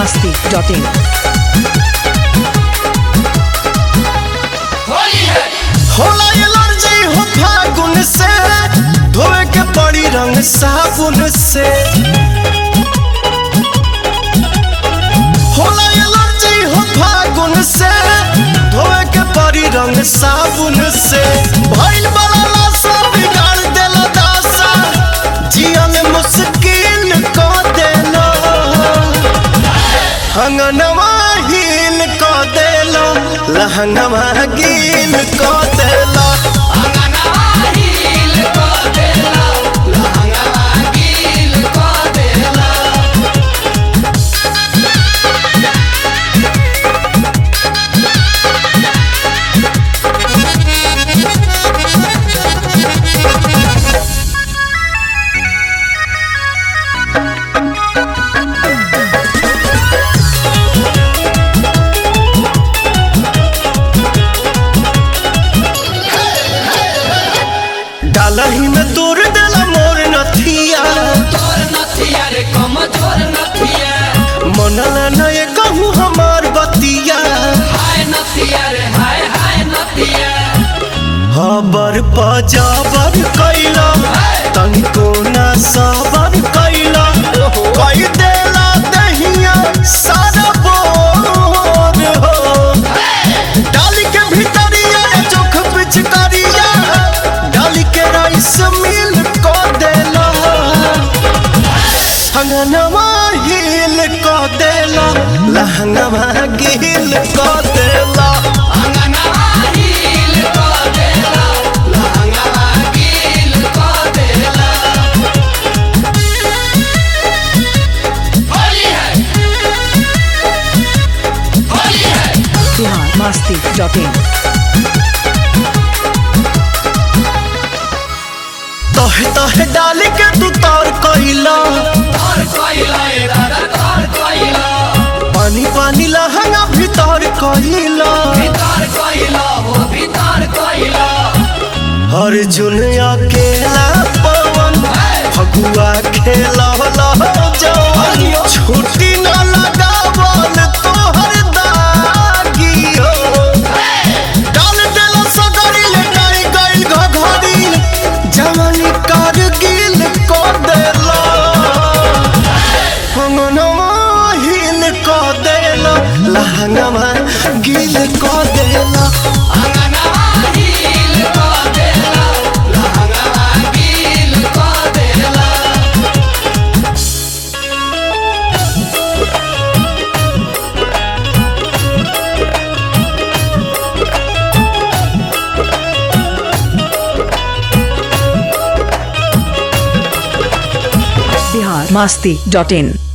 masti.in. होला allergy हो फागुन से धोए के पड़ी रंग साबुन से होला एलर्जी हो फागुन से धोए के पड़ी रंग साबुन से भइल बड़ा लाशा बिगाड़ देला दासा जियन मुश्किल क देला हंगनवा हीन क देला लहंगवा गीन क देला डालही में तोड़ देला मोर नथिया मनला नए कहूँ हमार बतिया हबर पजाबर कैला तनिको ना सबर कैला कई देला दहिया सारा बोर हो डाली के भीतरिया चोख पिचकारिया डाली के राइस मिल को देला हंगनवा हिल को देला लहंगवा गिल को देला Bihar masti.in. तहे तहे डाली के तू तार कैला पानी पानी लहंगा भीतर कैला हर जुन अकेला पवन फगुआ खेला जवन छुट्टी न लगावल तोहर दागी हो डाल देला सगरी लेटाई गइल घघरी जवानी कारगिल को देला अंगनवा हिल को देला लहंगवा गिल को देला Bihar masti.in.